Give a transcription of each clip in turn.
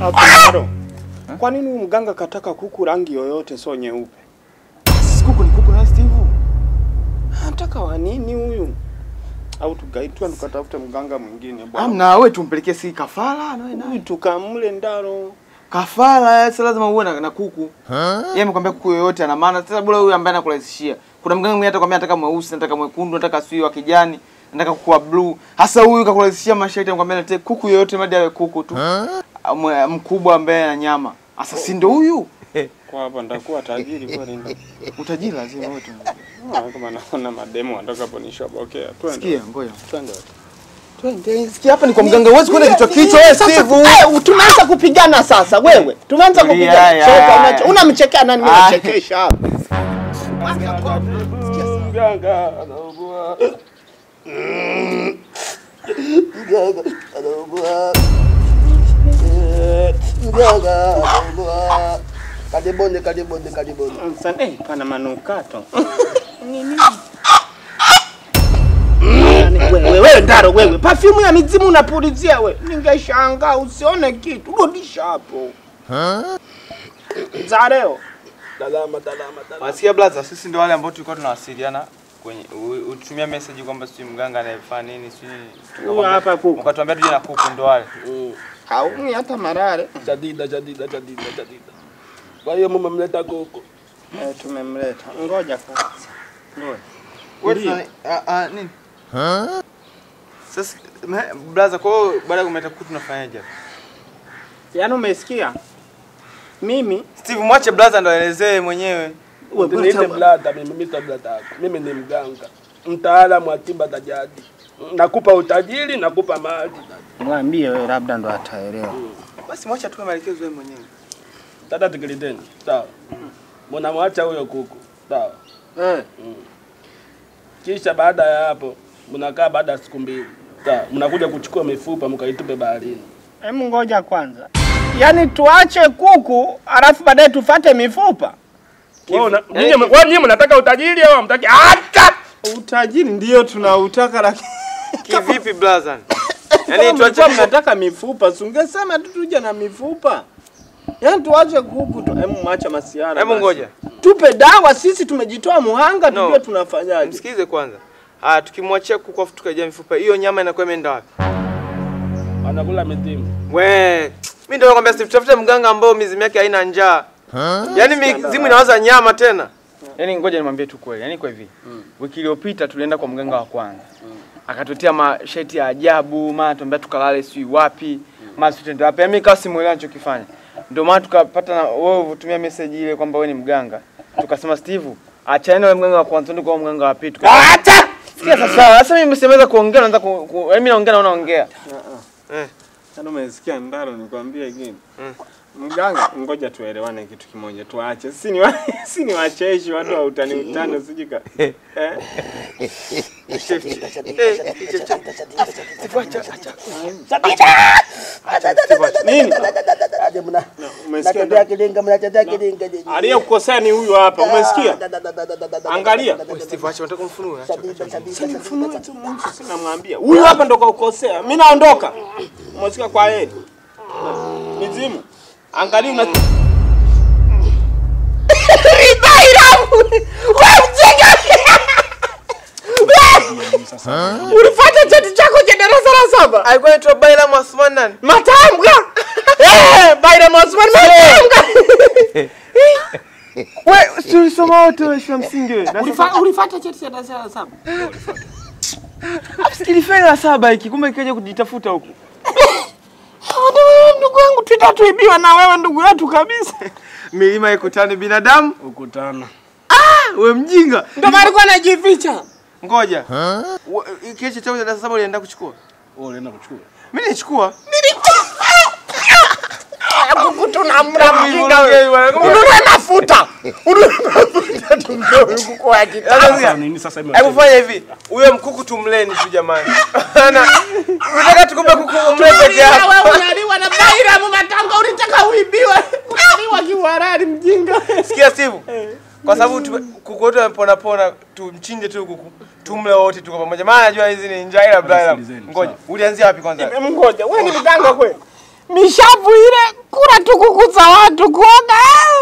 Hapo Kwa nini huyu mganga kataka kuku rangi yoyote sio nyeupe? Sisi kuku ni kuku na Steve. Anataka wa nini huyu? Au tugaitwa tukatafute mganga mwingine bwana. Amna wewe tumpelekee si kafara na wewe Huyu naye. tukamle ndaro. Kafara sasa lazima uwe na, na kuku. Yeye amekwambia kuku yoyote ana maana. Sasa bora huyu ambaye anakurahisishia. Kuna mganga mwingine atakwambia nataka mweusi, nataka mwekundu, nataka sui wa kijani, nataka kuku wa blue. Hasa huyu kakurahisishia masharti anakwambia nataka kuku yoyote madi awe kuku tu. Mwe- Mkubwa ambaye ana nyama. Sasa si ndo huyu? Kwa hapa nitakuwa tajiri kweli ndo. Utajiri lazima wewe tu. Ah, Kama naona mademo watakaponishobokea. Twende. Sikia, ngoja. Twende. Twende. Sikia hapa ni kwa mganga. Huwezi kwenda kichwa kichwa wewe Sasa, Steve. eh, tumeanza kupigana sasa wewe. Tumeanza Tulia, kupigana. haya, Choka, haya. unache- Unamchekea nani? Mimi Haya. nachekesha hapa. Mganga anaugua. Karibuni, karibuni, karibuni. Msanii eh, pana manukato. Wewe wewe ndaro wewe. Perfume ya mizimu unapulizia wewe. Ningeshangaa usione kitu. Rudisha hapo. Za leo. Salama, salama, salama. Wasikia blaza, sisi ndio wale ambao tulikuwa tunawasiliana kwenye u- utumia message kwamba sijui mganga anayefanya nini sijui Huyu hapa kuku. mkatuambia tuje na kuku ndo wale. Haumi hata marare. Shadida, shadida, shadida, shadida. Kwa hiyo mumemleta kuku. Eh, tumemleta. Ngoja kwanza. Ngoja. Wewe Ndio. tunani- ah, ah, nini? Sasa me- blaza, kwa hiyo baada ya kumleta kuku tunafanyaje? hapa? Yaani umesikia? Mimi Steve mwache blaza ndo aelezee mwenyewe. Niite blada mimi, mimi blada yako. Mimi ni mganga. Mtaalamu wa tiba za jadi. Nakupa utajiri, nakupa mali. mwambie wewe labda ndo ataelewa. Basi mwache atupe maelekezo yeye mwenyewe. Tata tikiliteni. Sawa. Mnamwacha huyo kuku. Sawa. Eh. Kisha baada ya hapo mnakaa baada ya siku mbili. Sawa. Mnakuja kuchukua mifupa mkaitupe baharini. Hebu ngoja kwanza. Yaani tuache kuku alafu baadaye tufate mifupa. Wewe una- nyinyi wewe nyinyi mnataka utajiri au hamtaki? Acha! Utajiri ndio tunautaka lakini Kivipi blaza? Yaani Yaani tuache tuache mnataka mifupa, si ungesema tu tuje na mifupa. Yaani tuache kuku tu, hebu mwacha masiara. Hebu basi. ngoja. Tupe dawa sisi tumejitoa muhanga No. tujue tunafanyaje. Msikize kwanza. Ah, tukimwachia kuku afu tukajia mifupa, hiyo nyama inakuwa imeenda wapi? Anakula mitimu. We, mimi ndio nakwambia Steve, tafute mganga ambao mizimu yake haina njaa. Yaani mizimu inawaza nyama tena. Yaani ngoja nimwambie tu kweli. Yaani kwa hivi. Wiki iliyopita tulienda kwa mganga wa kwanza. Akatutia masheti ya ajabu, maana tuambia tukalale sijui wapi, maana sijui tuende wapi. Mimi kasi muelewa anachokifanya. Ndio maana tukapata na wewe utumia message ile kwamba wewe ni mganga. Tukasema Steve, achana na mganga wa kwanza ndio kwa mganga wa pili. Tuka- Acha! Sikia sasa, sasa mimi msemeza kuongea naanza ku, ku, yaani mimi naongea na unaongea. Eh. Yaani umesikia ndaro nikwambie gini. Mm. Mganga, ngoja tuelewane kitu kimoja, tuache. Si ni wa, si ni wacheshi watu wa utani utani usijika. Eh? Nini? Aje mna. Umesikia? Mnatetea kilinga, mnatetea kilinga. Aliyekukosea ni huyu hapa, umesikia? Da, da, da, da, da, da, da. Angalia. Steve, acha unataka kumfunua. acha. Shadida, shadida, Sasa shadida. mfunue tu mtu sina mwambia. Huyu hapa ndo kaukosea. Mimi naondoka. Umesikia kwa heri. Mizimu. Angalia una Ulifuata cheti chako cha darasa la saba? Alikuwa anaitwa Baila Mwasman nani? Matambwa. Eh, Baira Mosman matambwa. Wewe si ulisoma wote wewe shule ya msingi wewe. Ulifa- Ulifuata cheti cha darasa la saba? Kilifeli la saba hiki kumbe ikaja kujitafuta huku. ndugu wangu tutatuibiwa na wewe ndugu yetu kabisa. Milima ikutani binadamu, Ukutana. wewe mjinga. Ndio maana alikuwa anajificha. Ngoja. Wa- Kile chako cha darasa saba ulienda kuchukua? Wewe unaenda kuchukua. Mimi nilichukua. Kuku tunamla Hebu mjinga ivuruge wewe. hii bwana. Ununue mafuta. Ununue mafuta tumpe huyu kuku wa kitanda. Sasa Sasa sikia. nini sasa hivi? Hebu fanya hivi. Huyo mkuku tumleni tu jamani. Ana unataka tukupe kuku umle peke yako. Wewe unaliwa na Baira matambwa ulitaka uibiwe. Unaliwa kiwarari mjinga. Sikia Steve. Kwa sababu tu- kuku wote wamepona pona, tumchinje tu kuku. Tumle wote tuko pamoja. Maana najua hizi ni njaa ila bila. Sikilizeni, Ngoja. sawa. Ulianzia wapi kwanza? Ngoja, wewe ni mganga kweli? mishavu ile kula tu kuku za watu kuoga.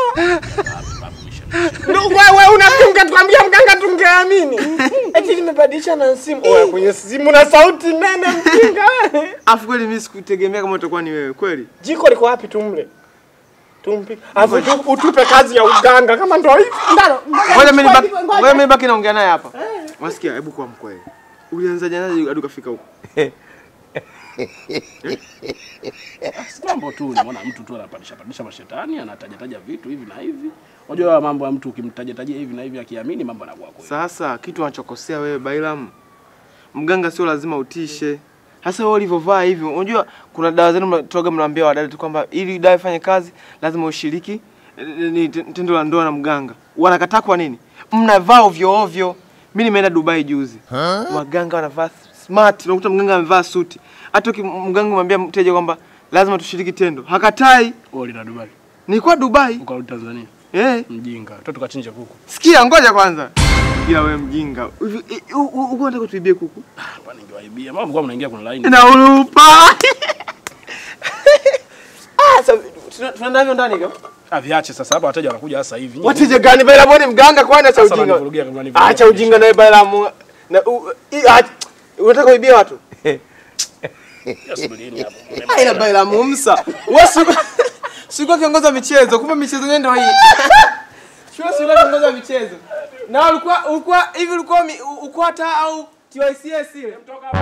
Ndio wewe unafunga tuambia mganga tungeamini. Eti nimebadilisha na simu. Oya kwenye simu na sauti nene mjinga wewe. Afu kweli mimi sikutegemea kama utakuwa ni wewe kweli. Jiko liko wapi tumle? Tumpi. Afu tu- utupe kazi ya uganga kama ndio hivi. Ndaro. Ngoja mimi nibaki, ngoja mimi nibaki naongea naye hapa. Wasikia, hebu kwa mkweli. Ulianza jana hadi ukafika huko. Mambo tu unaona mtu tu anapandisha pandisha mashetani, anataja taja vitu hivi na hivi. Unajua mambo ya mtu ukimtaja tajia hivi na hivi akiamini mambo yanakuwa kweli. Sasa kitu anachokosea wewe Bailam, mganga sio lazima utishe. Hasa wewe ulivyovaa hivi, unajua kuna dawa zenu mnatoga mnaambia wadada tu kwamba ili dawa ifanye kazi lazima ushiriki eh, ni tendo la ndoa na mganga. Wanakataa kwa nini? Mnavaa ovyo ovyo. Mimi nimeenda Dubai juzi. Waganga wanavaa smart, unakuta mganga amevaa suti. Hata uki- mganga mwambia mteja kwamba lazima tushiriki tendo, hakatai. Wewe ulina Dubai, Nilikuwa Dubai. ukarudi Tanzania. Eh. Mjinga. Toto kachinja kuku. Sikia, ngoja kwanza. Ila wewe mjinga. Hivi, eh, u- u- Uko unataka tuibie kuku? Hapa ningewaibia. Mambo kwa mnaingia kwenye line. Na urupa. Ah, sasa tuna- tunaenda hivyo ndani hivyo. Ah, viache sasa hapa wateja wanakuja sasa hivi. Wateja gani bela mbona mganga kwani acha Sasa ujinga. wanivurugia kama wanivurugia. Acha ujinga naye bela mu. Na u- i- acha- unataka kuibia watu? Ya, subirini hapo. Ah, ila bela mumsa. Wewe si- sikuwa kiongozi wa michezo, kumbe michezo yenyewe ndio hii. Sio sio kiongozi wa michezo. Na ulikuwa ulikuwa hivi ulikuwa mi- u- ukwata au TYCS ile?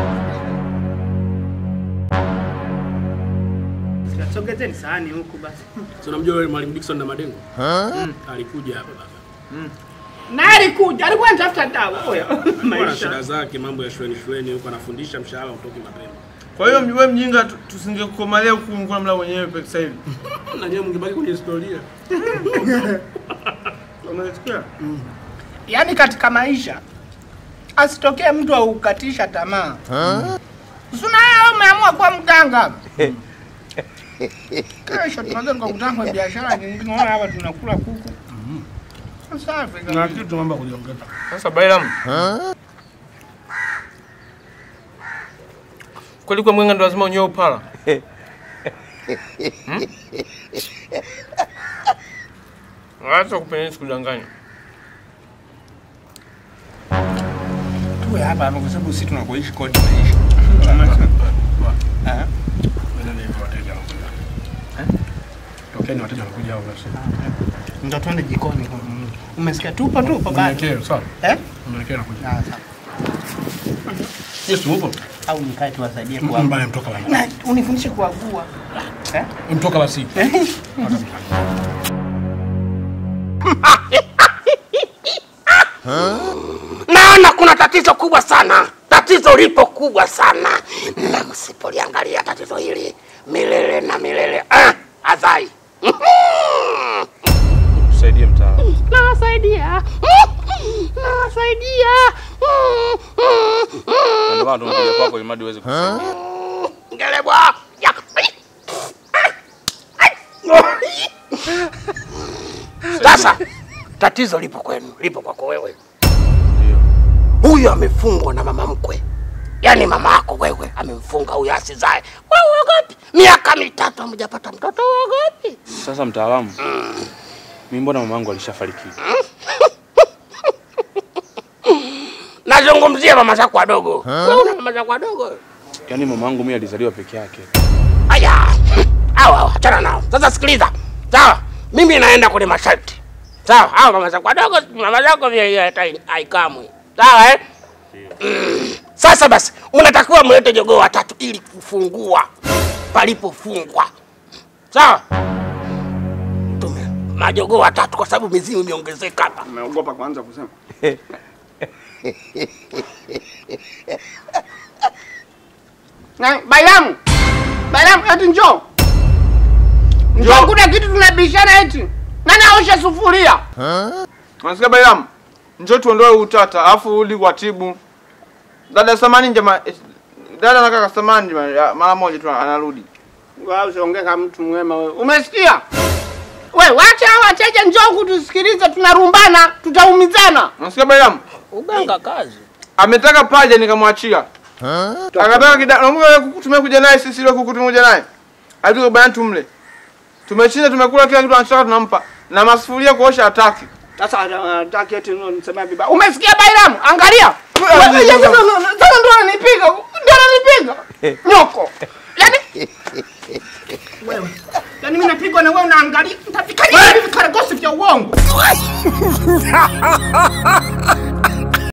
Sogezeni sahani huku basi. Si unamjua yule Mwalimu Dickson na Madengo? Alikuja hapa baba. Na alikuja, alikuwa anatafuta dawa. Oya. Ana shida zake, mambo ya shuleni shuleni huko anafundisha mshahara utoki mapema. Kwa hiyo wewe mjinga tu- tusingekukomalia huku mkula mla wenyewe peke sasa hivi. Na nyewe mngebaki kwenye historia. Unasikia? Yaani katika maisha asitokee mtu aukatisha tamaa. Sina wewe umeamua kuwa mganga. Kesho tunaweza tukakutana kwenye biashara nyingine. Unaona hapa tunakula kuku. Safi Na kabisa. kitu mambo ya kujiongeza. Sasa Bailam. Kweli kwa mwenga ndo lazima unyoe upala. Hmm? Acha kupenda sikudanganya. Tuwe hapa hapa kwa sababu sisi tunakoishi kodi maisha. Eh? Wendeni hivyo wateja wanakuja. Tokeni wateja wanakuja hao basi. Ndio twende jikoni. kwa Mungu. Umesikia tupo tupo bado. Mwelekeo sawa. Eh? Mwelekeo anakuja. Ah, sawa. Yesu upo? Au nikae tuwasaidie kwa. Mbaya mtoka bana. Na unifundishe kuagua. Eh? Mtoka basi. Naona kuna tatizo kubwa sana, tatizo lipo kubwa sana, na msipoliangalia tatizo hili milele na milele ah, adhai Tusaidie mtaalamu. nawasaidia nawasaidia Ndio maana tumekuja kwako ili mradi uweze kusaidia. ngelebwa ya sasa tatizo lipo kwenu, lipo kwako wewe. Huyu amefungwa na mama mkwe, yaani mama yako wewe amemfunga huyu asizae. Wewe uogopi? Miaka mitatu hamjapata mtoto, uogopi? Sasa mtaalamu, mimi mbona mamangu alishafariki? Nazungumzia mama zako wadogo. Wewe una mama zako wadogo? Yaani mamangu mimi alizaliwa peke yake. Aya, hawa hawa, achana nao. Sasa sikiliza, sawa? Mimi naenda kwenye masharti, sawa? Hawa mama zako wadogo, mama zako vile hata haikamwi, sawa eh? Mm. Sasa basi, mnatakiwa mlete jogoo watatu ili kufungua palipofungwa, sawa? Tume majogoo watatu kwa sababu mizimu imeongezeka hapa. Umeogopa kwanza kusema. Na Bailamu. Bailamu eti njoo. Njoo kuna kitu tunabishana eti. Nani aosha sufuria? Unasikia Bailam? Njoo tuondoe utata, alafu rudi kwa tibu. Dada Samani njema dada na kaka Samani njema ya, mara moja tu anarudi. Wewe usiongee kama mtu mwema wewe. Umesikia? We, wacha hao wateja njoo kutusikiliza tunarumbana, tutaumizana. Unasikia Bailam? Uganga kazi. Ametaka paja nikamwachia. Akataka kida, naomba kukutumia kuja naye sisi ile kukutumia kuja naye. Alituko bana tumle. Tumeshinda tumekula kila kitu anachotaka tunampa. Na masufuria kuosha hataki. Sasa nataka eti nisemea vibaya. Umesikia Bailamu? Angalia. Wewe, Sasa ndo- sasa ndo ananipiga. Ndo ananipiga. Nyoko. Yaani wewe. Yaani mimi napigwa na wewe unaangalia. Nitapikaje hivi vikaragosi vya uongo?